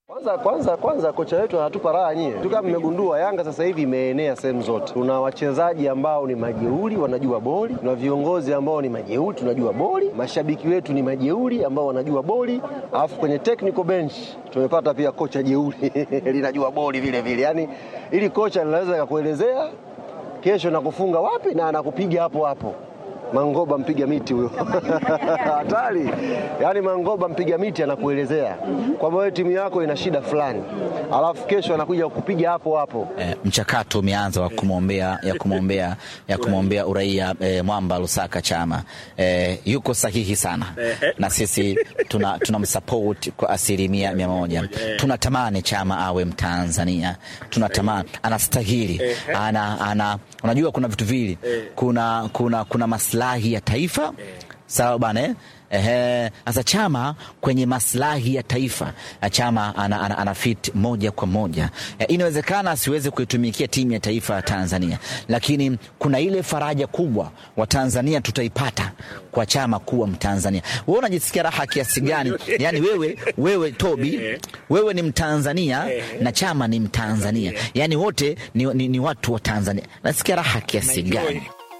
Kwanza kwanza kwanza kocha wetu anatupa raha nyie. Tu kama mmegundua Yanga sasa hivi imeenea sehemu zote. Tuna wachezaji ambao ni majeuri wanajua boli, tuna viongozi ambao ni majeuri tunajua boli, mashabiki wetu ni majeuri ambao wanajua boli, alafu kwenye technical bench tumepata pia kocha jeuri linajua boli vile vile. Yaani ili kocha linaweza kakuelezea kesho nakufunga wapi na anakupiga hapo hapo. Mangoba mpiga miti huyo hatari. Yaani Mangoba mpiga miti anakuelezea kwamba wewe timu yako ina shida fulani, alafu kesho anakuja kukupiga hapo hapo. Eh, mchakato umeanza wa kumwombea ya kumwombea ya kumwombea uraia eh, Mwamba Lusaka Chama eh, yuko sahihi sana na sisi tuna tunamsupport kwa asilimia mia moja. Tunatamani Chama awe Mtanzania, tunatamani anastahili, ana, ana, unajua kuna vitu vili, kuna, kuna, kuna maslahi ya taifa sawa bana eh? Ehe, sasa Chama kwenye maslahi ya taifa Chama ana, ana, ana fit moja kwa moja e, inawezekana asiweze kuitumikia timu ya taifa ya Tanzania, lakini kuna ile faraja kubwa wa Tanzania tutaipata kwa Chama kuwa Mtanzania. Wewe unajisikia raha kiasi gani? Yani wewe, wewe Tobi, wewe ni Mtanzania na Chama ni Mtanzania, yani wote ni, ni, ni watu wa Tanzania. Nasikia raha kiasi gani?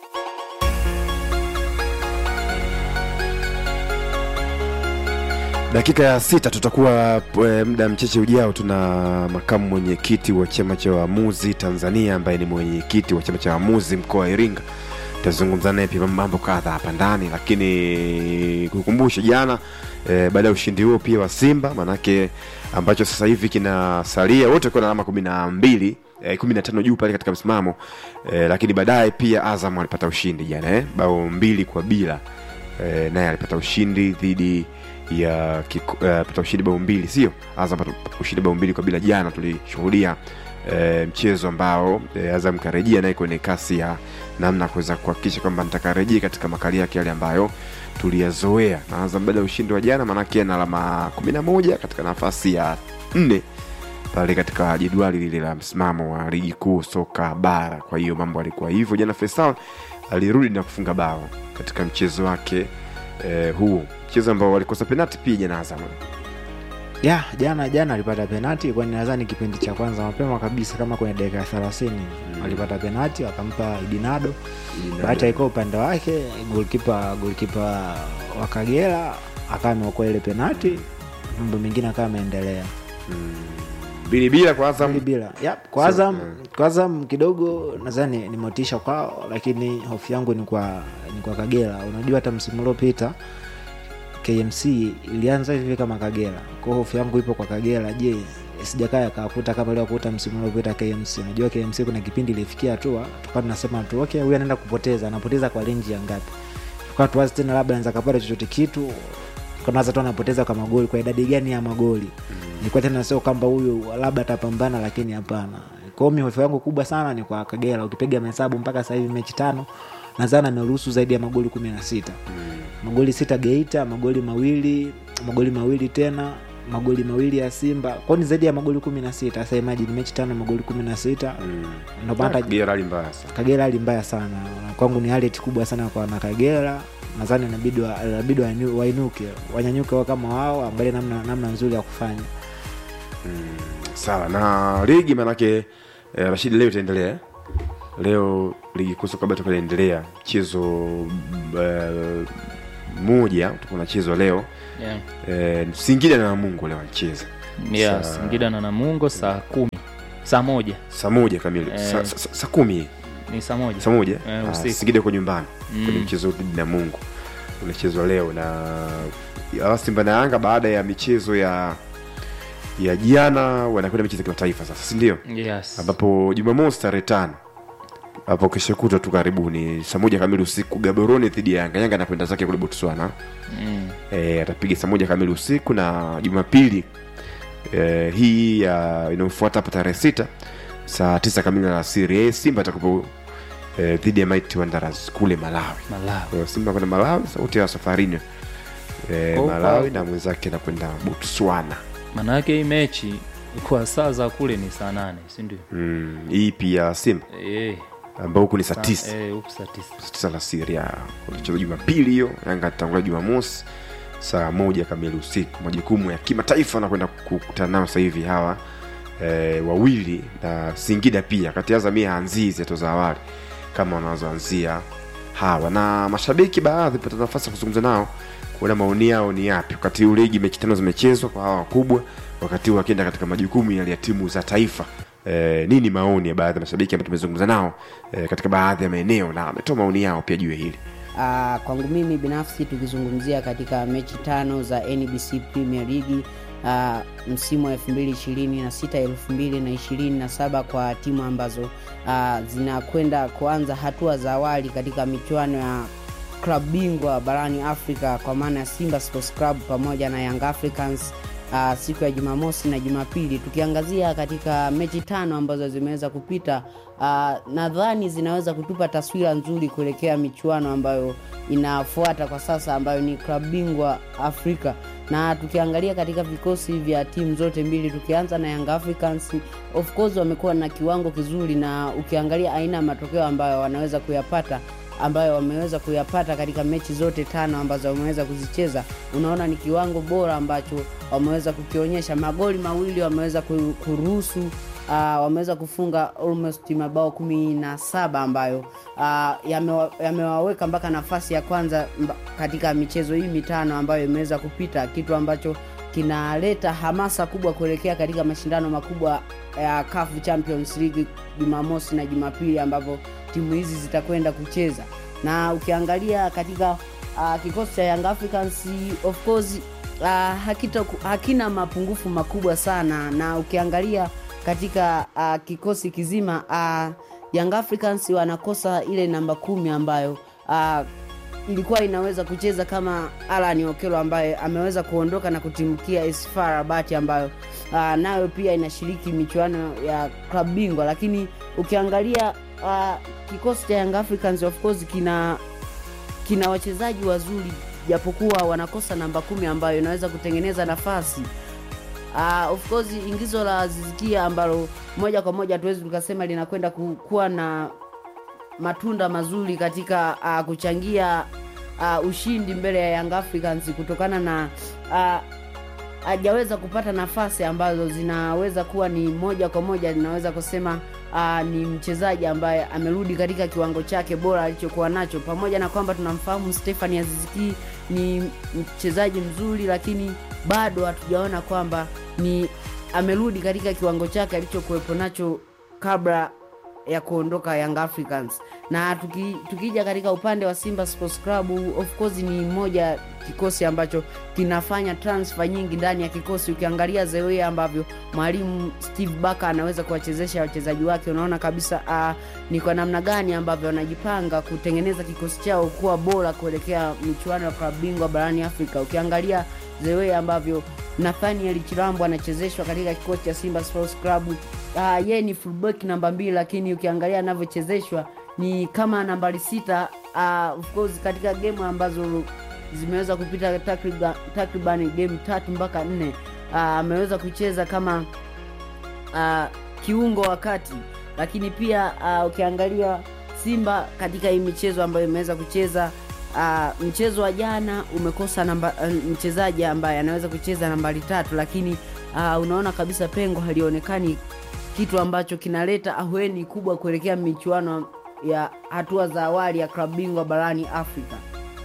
Dakika ya sita tutakuwa e, muda mchache ujao, tuna makamu mwenyekiti wa chama cha waamuzi Tanzania ambaye ni mwenyekiti wa chama cha waamuzi mkoa wa Iringa. Tutazungumza naye pia mambo kadha hapa ndani, lakini kukumbusha jana e, baada ya ushindi huo pia wa Simba manake ambacho sasa hivi kinasalia wote wakiwa na alama kumi na mbili eh, kumi na tano juu pale katika msimamo eh, lakini baadaye pia Azam alipata ushindi jana eh, bao mbili kwa bila eh, naye alipata ushindi dhidi ya uh, pata ushindi bao mbili sio Azam pata ushindi bao mbili kwa bila jana tulishuhudia eh, mchezo ambao eh, Azam karejea naye kwenye kasi ya namna kuweza kuhakikisha kwamba nitakarejea katika makali yake yale ambayo tuliyazoea na Azam baada ya ushindi wa jana maanake ana alama kumi na moja katika nafasi ya nne pale katika jedwali lile la msimamo wa ligi kuu soka bara. Kwa hiyo mambo alikuwa hivyo jana. Faisal alirudi na kufunga bao katika mchezo wake eh, huu mchezo ambao walikosa penati pia jana Azam. ya jana jana alipata penati kwani nadhani kipindi cha kwanza mapema kabisa kama kwenye dakika ya thelathini walipata penati wakampa idinado bahati alikuwa upande wake golkipa golkipa wa kagera akawa ameokoa ile penati mambo mengine akawa ameendelea Mbili bila kwa Azam. Mbili bila yep, kwa Azam kwa Azam kidogo nadhani ni motisha kwao, lakini hofu yangu ni kwa ni kwa Kagera. Unajua hata msimu uliopita KMC ilianza hivi kama Kagera, kwa hiyo hofu yangu ipo kwa Kagera. Je, sijakaa akakuta kama ilivyokuta msimu uliopita KMC. Unajua KMC kuna kipindi ilifikia hatua tukawa tunasema tu okay, huyu anaenda kupoteza, anapoteza kwa renji ya ngapi? Tukawa tuwazi tena, labda anaweza kapata chochote kitu kanaza tu anapoteza kwa magoli, kwa idadi gani ya magoli nilikuwa tena sio kwamba huyu labda atapambana, lakini hapana. Kwa hiyo hofu yangu kubwa sana ni kwa Kagera. Ukipiga mahesabu mpaka sasa hivi mechi tano nadhani ameruhusu zaidi ya magoli kumi na sita magoli sita Geita, magoli mawili magoli mawili tena magoli mawili ya Simba, kwao ni zaidi ya magoli kumi na sita. Sasa imagine mechi tano magoli kumi na sita ndio maana Kagera hali mbaya sana. Kagera hali mbaya sana kwangu, ni hali kubwa sana kwa na Kagera nadhani inabidi wa- inabidi wainu- wainuke wanyanyuke wao kama wao, angalie namna, namna nzuri ya kufanya Sawa na ligi manake eh, Rashidi leo itaendelea eh? leo ligi kuu soka bara itakuwa inaendelea mchezo eh, moja utakuwa unachezwa leo Yeah. eh, Singida na Namungo leo wanacheza Yeah, Saa- Singida na Namungo saa kumi saa moja saa moja kamili Eh. saa sa, sa, saa kumi ni saa moja saa moja Eh, Ah, usiku. Singida uko nyumbani Mm. kwenye mchezo dhidi na Mungu unachezwa leo na ya Simba na Yanga baada ya michezo ya ya jana wanakwenda michezo ya kimataifa sasa, si ndio? Yes. ambapo Jumamosi tarehe tano hapo kesho kutwa tu karibuni saa moja kamili usiku Gaborone dhidi ya Yanga. Yanga anakwenda zake kule Botswana Mm. e, atapiga saa moja kamili usiku na Jumapili e, hii ya inayofuata hapo tarehe sita saa tisa kamili alasiri e, Simba atakupo e, dhidi ya Mighty Wanderers kule Malawi. Malawi. Kwa hiyo Simba kwenda Malawi, sauti ya safarini e, Kwa Malawi upa- na mwenzake anakwenda Botswana. Maanake hii mechi kwa saa za kule ni saa nane sindio? Mm, hii pia Simba Eh, ambao huku ni saa saa- tisa eh, huku saa tisa saa tisa alasiri ya unacheza Jumapili hiyo, Yanga atatangulia Jumamosi saa moja kamili usiku majukumu ya kimataifa wanakwenda kukutana nao sasa hivi hawa e, wawili na singida pia kati ya azamia haanzii zeto za awali kama wanazoanzia hawa na mashabiki baadhi pata nafasi ya kuzungumza nao kuona maoni yao ni yapi wakati huu ligi mechi tano zimechezwa kwa hawa wakubwa wakati huu wakienda katika majukumu yale ya timu za taifa e, nini maoni ya baadhi ya mashabiki ambao tumezungumza nao e, katika baadhi ya maeneo na ametoa maoni yao pia juu ya hili Uh, kwangu mimi binafsi tukizungumzia katika mechi tano za NBC Premier League uh, msimu wa 2026 2027 kwa timu ambazo uh, zinakwenda kuanza hatua za awali katika michuano ya klabu bingwa barani Afrika kwa maana ya Simba Sports Club pamoja na Young Africans uh, siku ya Jumamosi na Jumapili. Tukiangazia katika mechi tano ambazo zimeweza kupita, uh, nadhani zinaweza kutupa taswira nzuri kuelekea michuano ambayo inafuata kwa sasa ambayo ni klabu bingwa Afrika na tukiangalia katika vikosi vya timu zote mbili tukianza na Young Africans of course wamekuwa na kiwango kizuri na ukiangalia aina ya matokeo ambayo wanaweza kuyapata ambayo wameweza kuyapata katika mechi zote tano ambazo wameweza kuzicheza unaona ni kiwango bora ambacho wameweza kukionyesha magoli mawili wameweza ku- kuruhusu uh, wameweza kufunga almost mabao kumi na saba ambayo uh, yamewa- yamewaweka mpaka nafasi ya kwanza mba, katika michezo hii mitano ambayo imeweza kupita kitu ambacho kinaleta hamasa kubwa kuelekea katika mashindano makubwa ya CAF Champions League Jumamosi na Jumapili ambapo timu hizi zitakwenda kucheza na ukiangalia katika uh, kikosi cha Young Africans of course uh, hakita, hakina mapungufu makubwa sana na ukiangalia katika uh, kikosi kizima uh, Young Africans wanakosa ile namba kumi ambayo uh, ilikuwa inaweza kucheza kama Alan Okelo ambaye ameweza kuondoka na kutimkia AS FAR Rabat ambayo uh, nayo pia inashiriki michuano ya klabu bingwa, lakini ukiangalia uh, kikosi cha Young Africans of course kina kina wachezaji wazuri japokuwa wanakosa namba kumi ambayo inaweza kutengeneza nafasi uh, of course ingizo la Zizikia ambalo moja kwa moja hatuwezi tukasema linakwenda ku- kuwa na matunda mazuri katika uh, kuchangia uh, ushindi mbele ya Young Africans kutokana na uh, hajaweza kupata nafasi ambazo zinaweza kuwa ni moja kwa moja linaweza kusema uh, ni mchezaji ambaye amerudi katika kiwango chake bora alichokuwa nacho pamoja na kwamba tunamfahamu Stefani Aziziki ni mchezaji mzuri lakini bado hatujaona kwamba ni amerudi katika kiwango chake alichokuwepo nacho kabla ya kuondoka Young Africans na tuki, tukija katika upande wa Simba Sports Club of course ni moja kikosi ambacho kinafanya transfer nyingi ndani ya kikosi. Ukiangalia the way ambavyo mwalimu Steve Barker anaweza kuwachezesha wachezaji wake, unaona kabisa uh, ni kwa namna gani ambavyo wanajipanga kutengeneza kikosi chao kuwa bora kuelekea michuano ya klabu bingwa barani Afrika. Ukiangalia the way ambavyo Nathaniel Chilambo anachezeshwa katika kikosi cha Simba Sports Club. Uh, yeye ni fullback namba mbili, lakini ukiangalia anavyochezeshwa ni kama nambari sita. Uh, of course katika game ambazo zimeweza kupita takriban takriban game tatu mpaka nne uh, ameweza kucheza kama uh, kiungo wakati, lakini pia uh, ukiangalia Simba katika hii michezo ambayo imeweza kucheza uh, mchezo wa jana umekosa namba, uh, mchezaji ambaye anaweza kucheza nambari tatu, lakini uh, unaona kabisa pengo halionekani, kitu ambacho kinaleta ahueni kubwa kuelekea michuano ya hatua za awali ya klabu bingwa barani Afrika.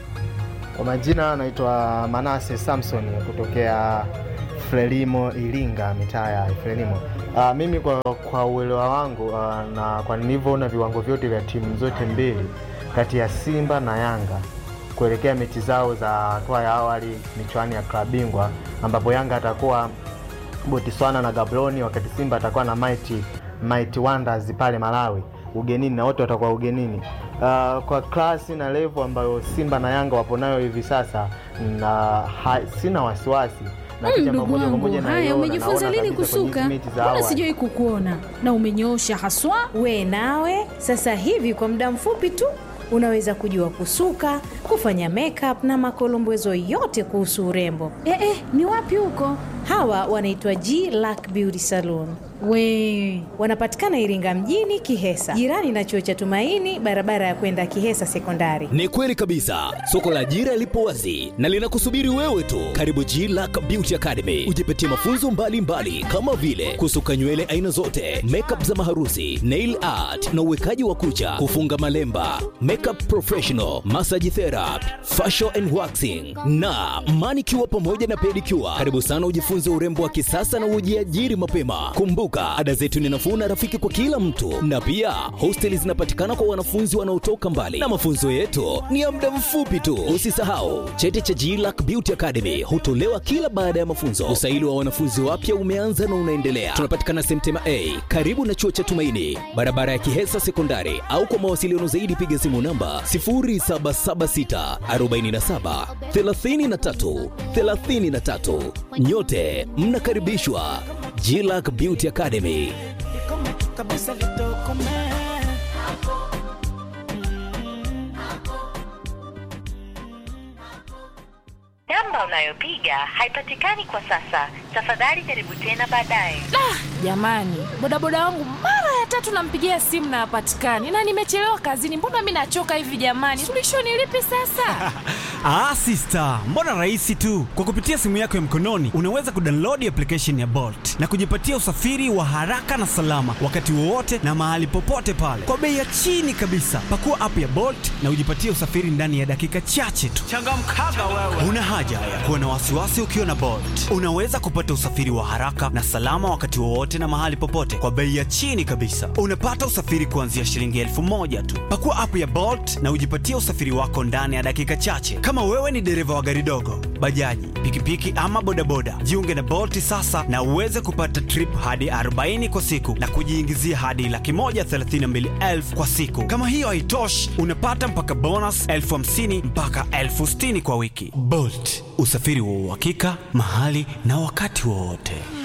Kwa majina naitwa Manase Samson kutokea Frelimo Iringa, mitaa ya Frelimo. Uh, mimi kwa, kwa uelewa wangu uh, na kwa nilivyoona viwango vyote vya timu zote mbili kati ya Simba na Yanga kuelekea mechi zao za hatua ya awali michuano ya klabu bingwa ambapo Yanga atakuwa Botswana na Gaborone wakati Simba atakuwa na Mighty, Mighty Wonders pale Malawi ugenini na wote watakuwa ugenini. Uh, kwa klasi na level ambayo Simba na Yanga wapo nayo hivi sasa na ha, sina wasiwasi na Mm, kitu ambacho Ndugu moja kwa wangu, moja haya, naiona, umejifunza naona lini kabisa kwenye kusuka? hizi mechi za Mbona awali. sijawai kukuona na umenyoosha haswa. We nawe sasa hivi kwa muda mfupi tu unaweza kujua kusuka, kufanya makeup na makolombezo yote kuhusu urembo. Eh, eh, ni wapi huko? Hawa wanaitwa G Lack Beauty Salon. We Wanapatikana Iringa mjini Kihesa, jirani na chuo cha Tumaini, barabara ya kwenda Kihesa Sekondari. Ni kweli kabisa, soko la ajira lipo wazi na linakusubiri wewe tu. Karibu G Lack Beauty Academy, ujipatie mafunzo mbalimbali mbali, kama vile kusuka nywele aina zote, makeup za maharusi, nail art na uwekaji wa kucha, kufunga malemba, makeup professional, massage therapy, facial and waxing na manicure pamoja na pedicure. Karibu sana ujifunze urembo wa kisasa na ujiajiri mapema. Kumbuka, ada zetu ni nafuu na rafiki kwa kila mtu, na pia hosteli zinapatikana kwa wanafunzi wanaotoka mbali, na mafunzo yetu ni ya muda mfupi tu. Usisahau cheti cha GLAC Beauty Academy hutolewa kila baada ya mafunzo. Usaili wa wanafunzi wapya umeanza na unaendelea. Tunapatikana Semtema A karibu na chuo cha Tumaini, barabara ya Kihesa Sekondari, au kwa mawasiliano zaidi piga simu namba 0776 47 33 33. Nyote mnakaribishwa GLAC Beauty Academy. Namba unayopiga haipatikani kwa sasa. Tafadhali jaribu tena baadaye. Jamani, bodaboda wangu mara ya tatu nampigia simu na hapatikani, na nimechelewa kazini. Mbona mi nachoka hivi jamani? Suluhisho ni lipi sasa? Ah, sister, mbona rahisi tu. Kwa kupitia simu yako ya mkononi unaweza kudownload application ya Bolt na kujipatia usafiri wa haraka na salama wakati wowote na mahali popote pale kwa bei ya chini kabisa. Pakua app ya Bolt na ujipatie usafiri ndani ya dakika chache tu. Changamkaga wewe. Una haja ya kuwa na wasiwasi ukiwa na Bolt. Unaweza kupata usafiri wa haraka na salama wakati wowote na mahali popote kwa bei ya chini kabisa. Unapata usafiri kuanzia shilingi elfu moja tu. Pakua app ya Bolt na ujipatie usafiri wako ndani ya dakika chache. Kama wewe ni dereva wa gari dogo, bajaji, pikipiki ama bodaboda, jiunge na Bolt sasa na uweze kupata trip hadi 40 kwa siku na kujiingizia hadi laki moja thelathini na mbili elfu kwa siku. Kama hiyo haitoshi, unapata mpaka bonus elfu hamsini mpaka elfu sitini kwa wiki. Bolt, usafiri wa uhakika mahali na wakati wowote.